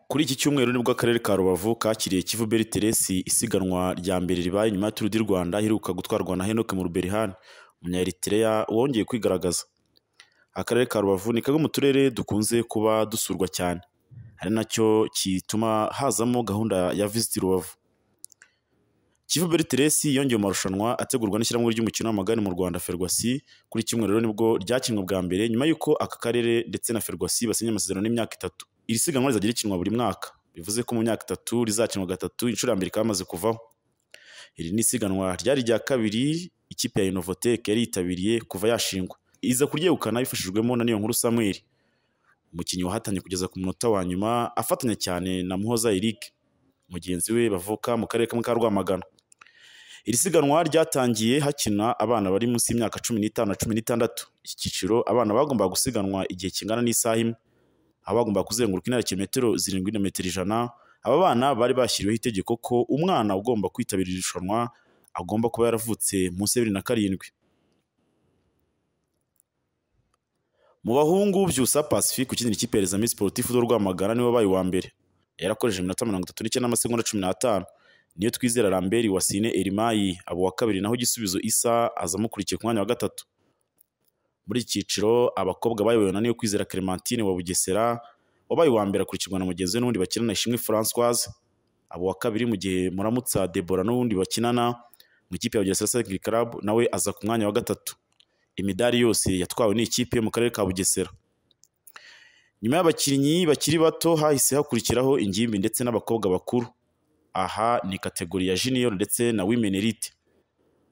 Kuri iki cyumweru nibwo Akarere ka Rubavu kakiriye Kivu Beri Teresi isiganwa rya mbere ribaye nyuma ya Turu di Rwanda iheruka gutwarwa na Henoke Muruberihani Umunya-Eritrea wongeye kwigaragaza. Akarere ka Rubavu ni kamwe mu turere dukunze kuba dusurwa cyane, ari nacyo gituma hazamo gahunda ya Visit Rubavu. Kivu Beri Teresi yongeye mu marushanwa ategurwa n'ishyirahamwe ry'umukino w'amagare mu Rwanda Ferwasi, kuri iki cyumweru rero nibwo ryakinwe bwa mbere nyuma y'uko aka karere ndetse na Ferwasi basinye amasezerano y'imyaka itatu. Iri siganwa rizajya rikinwa buri mwaka, bivuze ko mu myaka itatu rizakinwa gatatu, inshuro ya mbere ikaba yamaze kuvaho. Iri ni isiganwa ryari irya kabiri ikipe ya Innovatec yari yitabiriye kuva yashingwa, iza kuryegukana bifashijwemo na Niyonkuru Samuel, umukinnyi wahatanye kugeza ku munota wa nyuma afatanya cyane na Muhoza Eric, mugenzi we bavuka mu karere kamwe ka Rwamagana. Iri siganwa ryatangiye hakina abana bari munsi y'imyaka cumi n'itanu na cumi n'itandatu. Iki cyiciro abana bagombaga gusiganwa igihe kingana n'isaha imwe, aho bagombaga kuzenguruka intera ya kilometero zirindwi na metero ijana. Aba bana bari bashyiriweho itegeko ko umwana ugomba kwitabira iri rushanwa agomba kuba yaravutse munsi ya bibiri na karindwi. Mu bahungu Byusa Pacifique ukinira ikipe ya Les Amis Sportifs de Rwamagana niwe wabaye uwa mbere. Yarakoresheje iminota mirongo itatu n'icyenda n'amasegonda cumi n'atanu. Niyo twizera Lambert Wasine Elimayi aba uwa kabiri naho igisubizo Isa aza amukurikiye ku mwanya wa gatatu. Muri iki cyiciro abakobwa bayobowe na Niyo kwizera Clementine wa Bugesera wabaye uwa mbere akurikirwa na mugenzi we n'ubundi bakinana Ishimwe Françoise aba uwa kabiri mu gihe Muramutsa Debora n'ubundi bakinana mu ikipe ya Bugesera Cycling Club nawe aza ku mwanya wa gatatu. Imidari yose yatwawe n'ikipe yo mu karere ka Bugesera. Nyuma y'abakinnyi bakiri bato hahise hakurikiraho ingimbi ndetse n'abakobwa bakuru. Aha ni kategori ya junior ndetse na women elite.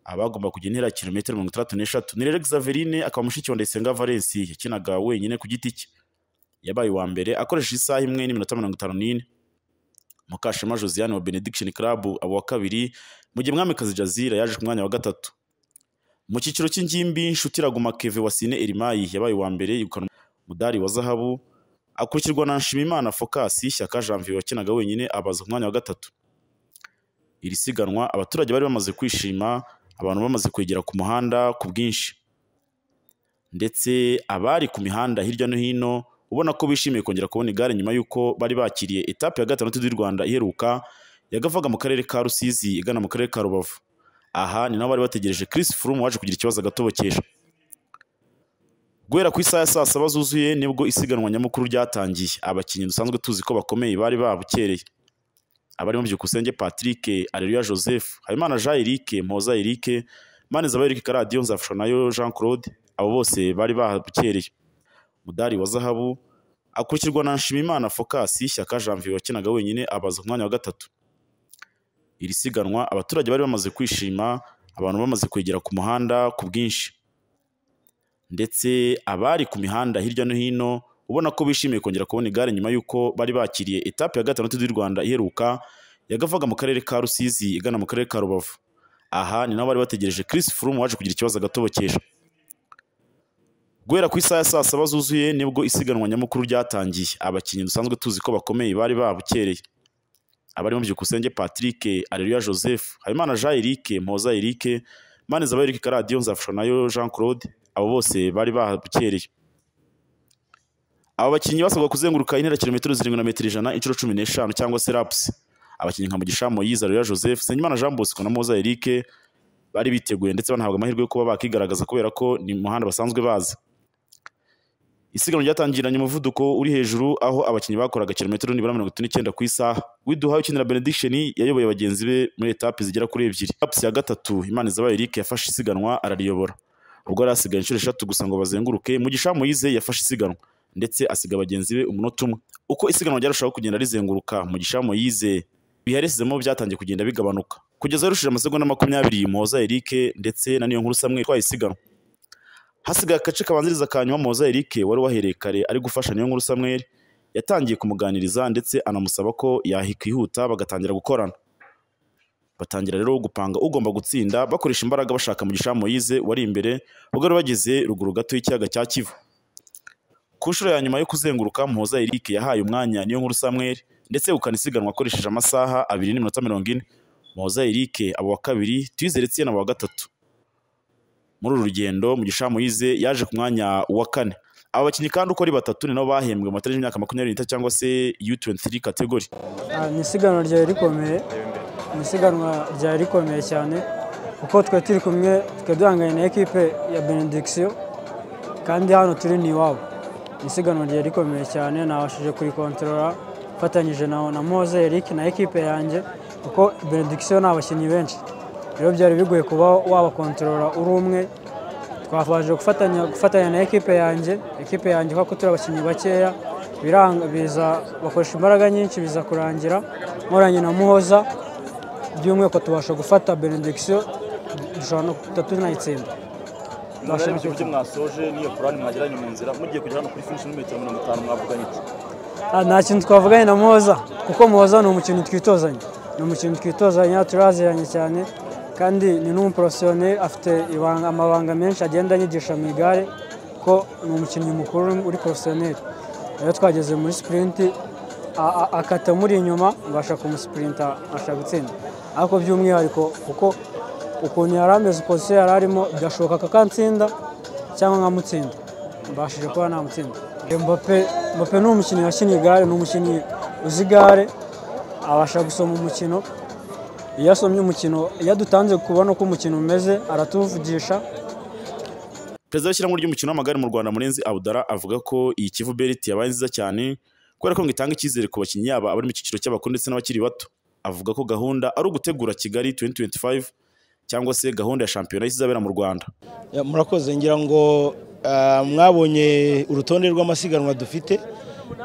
Abagomba kujya intera ya kilometero mirongo itandatu n'eshatu. Nirere Xaverine akaba mushiki wa Ndayisenga Valens yakinaga wenyine ku giti cye. Yabaye uwa mbere akoresheje isaha imwe n'iminota mirongo itanu n'ine. Mukashema Josiane wa Benediction Club aba uwa kabiri, mu gihe Mwamikazi Jazira yaje ku mwanya wa gatatu. Mu cyiciro cy'ingimbi Nshuti Raguma Keve Wasine Elimayi yabaye uwa mbere yegukana umudari wa zahabu, akurikirwa na Nshimimana Focus Shyaka Janvier wakinaga wenyine abaza ku mwanya wa gatatu. Iri siganwa abaturage bari bamaze kwishima, abantu bamaze kwegera ku muhanda ku bwinshi. Ndetse abari ku mihanda hirya no hino ubona ko bishimiye kongera kubona igare nyuma y'uko bari bakiriye etape ya gatandatu y'u Rwanda iheruka yagavaga mu karere ka Rusizi igana mu karere ka Rubavu. Aha ni naho bari bategereje Chris Froome waje kugira ikibazo agatobokesha. Guhera ku isaha ya saa saba zuzuye nibwo isiganwa nyamukuru ryatangiye. Abakinnyi dusanzwe tuzi ko bakomeye bari babukereye. Abarimo Byukusenge Patrick, Areruya Joseph, Habimana Jean Eric, Mpoza Eric, Manizaba Eric Karadiyo, Nzafashanayo Jean Claude, abo bose bari babukereye. Mudari wa zahabu akurikirwa na Nshimimana Focus Shyaka Janvier wakinaga wenyine abaza ku mwanya wa gatatu. Iri siganwa abaturage bari bamaze kwishima, abantu bamaze kwegera ku muhanda ku bwinshi. Ndetse abari ku mihanda hirya no hino ubona ko bishimiye kongera kubona igare nyuma y'uko bari bakiriye etape ya gatandatu y'u Rwanda iheruka yagavaga mu karere ka Rusizi igana mu karere ka Rubavu. Aha ni naho bari bategereje Chris Froome waje kugira ikibazo agatobokesha. Guhera ku isaha ya saa saba zuzuye nibwo isiganwa nyamukuru ryatangiye. Abakinnyi dusanzwe tuzi ko bakomeye bari babukereye. Abarimo Byukusenge Patrick, Areruya Joseph, Habimana Jean Eric, Mpoza Eric, Manizaba Eric Karadiyo, Nzafashanayo Jean Claude, abo bose bari babukereye. Aba bakinnyi basabwa kuzenguruka intera kilometero zirindwi na metero ijana inshuro cumi n'eshanu cyangwa se laps. Abakinnyi nka Mugisha Moyize, Areruya Joseph, Nsengimana Jean Bosco na Mpoza Eric bari biteguye ndetse banahabwa amahirwe yo kuba bakigaragaza kubera ko ni mu muhanda basanzwe bazi. Isiganwa ryatangiranye umuvuduko uri hejuru aho abakinnyi bakoraga kilometero nibura mirongo itatu n'icyenda ku isaha. Widuhaye ukinira Benediction yayoboye bagenzi be muri etape zigera kuri ebyiri. Etape ya gatatu Imanizaba Eric yafashe isiganwa arariyobora. Ubwo yari asigaye inshuro eshatu gusa ngo bazenguruke, Mugisha Moyize yafashe isiganwa ndetse asiga bagenzi be umunota umwe. Uko isiganwa ryarushaho kugenda rizenguruka, Mugisha Moyize biharesizemo byatangiye kugenda bigabanuka. Kugeza yarushije amasegonda makumyabiri Muhoza Eric ndetse na Niyonkuru Samuel twaye isiganwa. hasigaye agace kabanziriza ka nyuma Muhoza Eric wari wahereye kare ari gufasha Niyonkuru Samuel yatangiye kumuganiriza ndetse anamusaba ko yakwihuta bagatangira gukorana batangira rero gupanga ugomba gutsinda bakoresha imbaraga bashaka Mugisha Moyize wari imbere ubwo bageze ruguru gato y'ikiyaga cya Kivu ku nshuro ya nyuma yo kuzenguruka Muhoza Eric yahaye umwanya Niyonkuru Samuel ndetse ukanisiganwa akoresheje amasaha abiri n'iminota mirongo ine Muhoza Eric abo wa kabiri Tuyizere Etienne abo wa gatatu muri uru rugendo Mugisha Moyize yaje ku mwanya wa kane aba bakinnyi kandi uko ari batatu ni nabo bahembwe mu matariki y'imyaka makumyabiri n'itatu cyangwa se U23 kategori Ah, ni isiganwa ryari rikomeye ni isiganwa ryari rikomeye cyane kuko twe turi kumwe twe duhanganye na ekipe ya benediction kandi hano turi ni iwabo ni isiganwa ryari rikomeye cyane nabashije kurikontorora mfatanyije na, na Moze Eric na ekipe yanjye kuko benediction ni abakinnyi benshi rero byari bigoye kuba wabakontorora uri umwe twabashije gufatanya gufatanya na ekipe yanjye ekipe yanjye kuko turi abakinnyi bakeya biranga biza bakoresha imbaraga nyinshi biza kurangira nkoranye na muhoza by'umwihariko tubasha gufata benediction dushobora no tutatu nayitsinda Murare mu gihugu mwasoje n'iyo korani mwagiranye mu nzira mugiye kugera hano kuri finish n'imetero mirongo itanu mwavuganye iki Ah, nta kintu twavuganye na muhoza kuko muhoza ni umukinnyi twitozanya ni umukinnyi twitozanya turaziranye cyane kandi ni n'umuporofesiyone afite ibanga- amabanga menshi agenda anyigisha mu igare ko ni umukinnyi mukuru uri porofesiyoneri rero twageze muri sipurinti a- a- akata muri inyuma mbasha kumusipurinta abasha gutsinda ariko by'umwihariko kuko ukuntu yari ameze pozisiyo yari arimo bigashoboka kakatsinda cyangwa nkamutsinda mbashije kuba namutsinda mbappe mbappe ni umukinnyi wakinnye igare ni umukinnyi uzi igare abasha gusoma umukino iyo asomye umukino iyo adutanze kubona uko umukino umeze aratuvugisha perezida w'ishyirahamwe ry'umukino w'amagare mu rwanda murenzi abudara avuga ko iyi kivu beriti yabaye nziza cyane kubera ko ngo itanga icyizere ku bakinnyi yaba abari mu cyiciro cy'abakuru ndetse n'abakiri bato avuga ko gahunda ari ugutegura kigali 2025 cyangwa se gahunda ya shampiyona y'izabera mu rwanda Ya, murakoze ngira ngo ah, mwabonye urutonde rw'amasiganwa dufite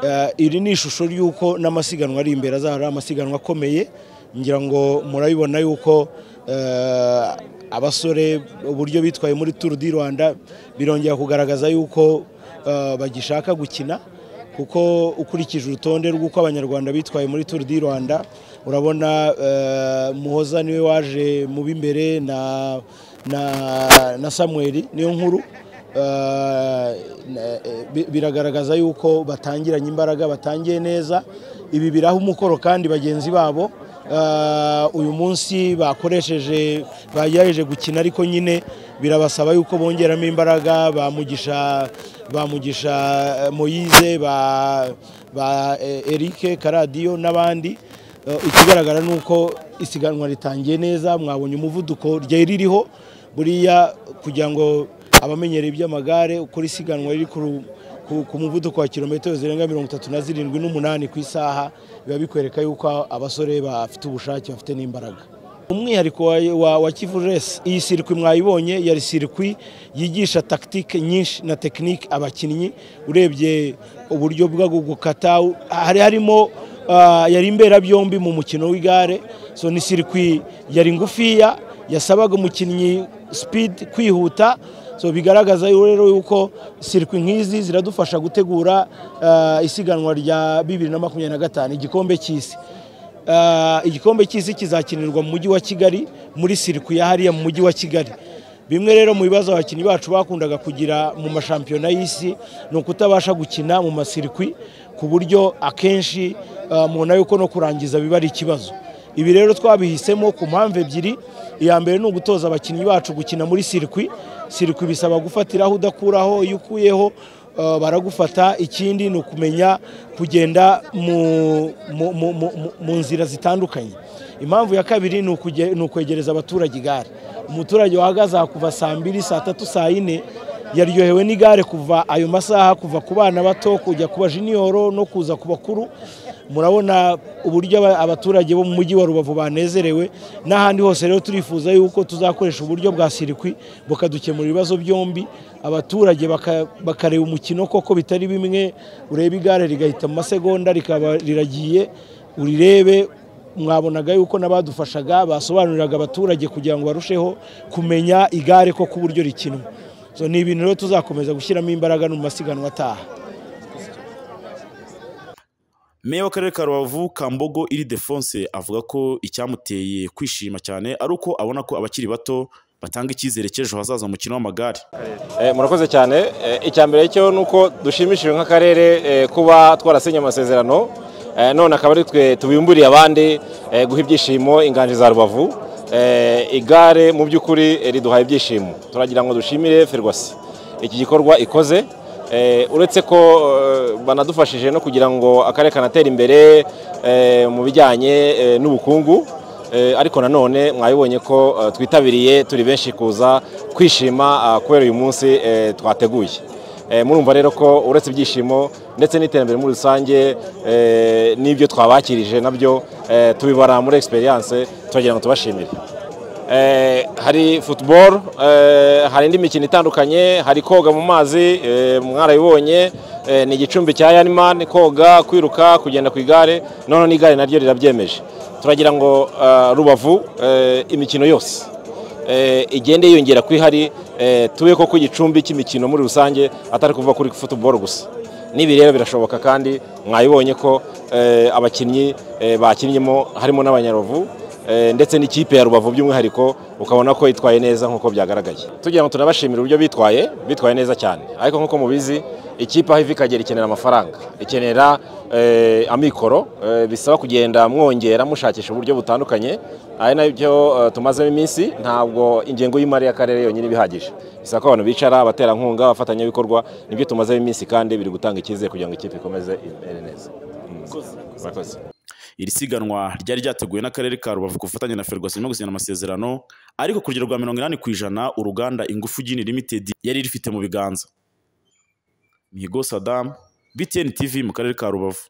Ah, iri ni ishusho ry'uko n'amasiganwa ari imbere azahora ari amasiganwa akomeye ngira ngo murabibona yuko ah, abasore uburyo bitwaye muri turu di rwanda birongera kugaragaza yuko ah, bagishaka gukina kuko ukurikije urutonde rw'uko abanyarwanda bitwaye muri turu di rwanda urabona eh, muhoza niwe waje mu b'imbere na, na, na samweri niyo nkuru Eh, na- eh, bi- biragaragaza yuko batangiranye imbaraga batangiye neza ibi biraha umukoro kandi bagenzi babo Eh, uyu munsi bakoresheje bagerageje gukina ariko nyine birabasaba yuko bongeramo imbaraga bamugisha bamugisha eh, moyize ba, ba eh, eric karadiyo n'abandi Eh, ikigaragara ni uko isiganwa ritangiye neza mwabonye umuvuduko ryari ririho buriya kugira ngo abamenyereye iby'amagare uko isiganwa riri ku ru- ku- ku muvuduko wa kilometero zirenga mirongo itatu na zirindwi n'umunani ku isaha biba bikwereka yuko abasore bafite ubushake bafite n'imbaraga umwihariko wa, wa, wa kivu resi iyi sirikwi mwayibonye yari sirikwi yigisha tactique nyinshi na tekinike abakinnyi urebye uburyo bwo gukata hari harimo ah, yari imberabyombi mu mukino w'igare so ni sirikwi yari ngufiya yasabaga umukinnyi speed kwihuta so bigaragaza yo rero yuko sirikwi nk'izi ziradufasha gutegura ah, isiganwa rya bibiri na makumyabiri na gatanu igikombe cy'isi Ah, igikombe cy'isi kizakinirwa mu mujyi wa kigali muri sirikwi ya hariya mu mujyi wa kigali bimwe rero mu bibazo abakinnyi bacu bakundaga kugira mu mashampiyona y'isi ni ukutabasha gukina mu masirikwi ku buryo akenshi ah, mubona yuko no kurangiza biba ari ikibazo ibi rero twabihisemo ku mpamvu ebyiri iya mbere ni ugutoza abakinnyi bacu gukina muri sirikwi sirikwi bisaba gufatiraho udakuraho iyo ukuyeho eh, baragufata ikindi ni ukumenya kugenda mu- mu- mu- mu- mu- mu nzira zitandukanye impamvu ya kabiri ni ukuge- ni ukwegereza abaturage igare umuturage wahagaze aha kuva saa mbiri saa tatu saa yine yaryohewe n'igare kuva ayo masaha kuva ku bana bato kujya ku bajiniyoro no kuza ku bakuru murabona uburyo aba- abaturage bo mu mujyi wa rubavu banezerewe n'ahandi hose rero turifuza yuko tuzakoresha uburyo bwa sirikwi bukadukemura ibibazo byombi abaturage baka- bakareba umukino koko bitari bimwe ureba igare rigahita mu masegonda rikaba riragiye urirebe mwabonaga yuko n'abadufashaga basobanuriraga abaturage kugira ngo barusheho kumenya igare ko ku buryo rikinwa So, ni ibintu rero tuzakomeza gushyiramo imbaraga no mu masiganwa ataha meya w'akarere ka rubavu kambogo iri defonse avuga ko icyamuteye kwishima cyane ari uko abona ko abakiri bato batanga icyizere cy'ejo hazaza mu mukino w'amagare Eh, murakoze cyane Eh, icya mbere cyo ni uko dushimishijwe nk'akarere eh, kuba twarasinye amasezerano Eh, none akaba ari twe tubimburiye abandi eh, guha ibyishimo inganje za rubavu Eh, igare mu by'ukuri eh, riduhaye ibyishimo turagira ngo dushimire ferwasi iki gikorwa ikoze Eh, uretse ko eh, banadufashije no kugira ngo akarere kanatera imbere eh, mu bijyanye eh, n'ubukungu Eh, ariko nanone mwabibonye ko eh, twitabiriye turi benshi kuza kwishima ah, kubera uyu munsi eh, twateguye Eh, murumva rero ko uretse ibyishimo ndetse n'iterambere muri rusange eh, n'ibyo twabakirije nabyo eh, tubibara muri experience turagira ngo tubashimire Eh, hari football eh, hari indi mikino itandukanye hari koga mu mazi eh, mwarabibonye eh, ni igicumbi cya yanimani koga kwiruka kugenda ku igare noneho n'igare naryo rirabyemeje turagira ngo ah, rubavu eh, imikino yose eh, igende yiyongera ko ihari eh, tube ko ku gicumbi cy'imikino muri rusange atari kuva kuri football gusa n'ibi rero birashoboka kandi mwabibonye ko eh, abakinnyi eh, bakinnyemo harimo n'abanyaruvu eh, ndetse n'ikipe ya rubavu by'umwihariko ukabona ko itwaye neza nk'uko byagaragaye tugira ngo tunabashimire uburyo bitwaye bitwaye neza cyane ariko nk'uko mubizi ikipe aho iva ikagera ikenera amafaranga ikenera eh, amikoro eh, bisaba kugenda mwongera mushakisha uburyo butandukanye ari nabyo eh, tumazemo iminsi ntabwo ingengo y'imari y'akarere yonyine ibihagije bisaba ko abantu bicara abaterankunga abafatanyabikorwa nibyo tumazemo iminsi kandi biri gutanga icyizere kugira ngo ikipe ikomeze imere neza Mm. murakoze iri siganwa ryari ryateguwe n'akarere ka rubavu ku bufatanye na ferwaso irimo gusinya amasezerano ariko ku rugero rwa mirongo inani ku ijana uruganda ingufu gini limited yari rifite mu biganza mihigo sadamu btn tv mu karere ka rubavu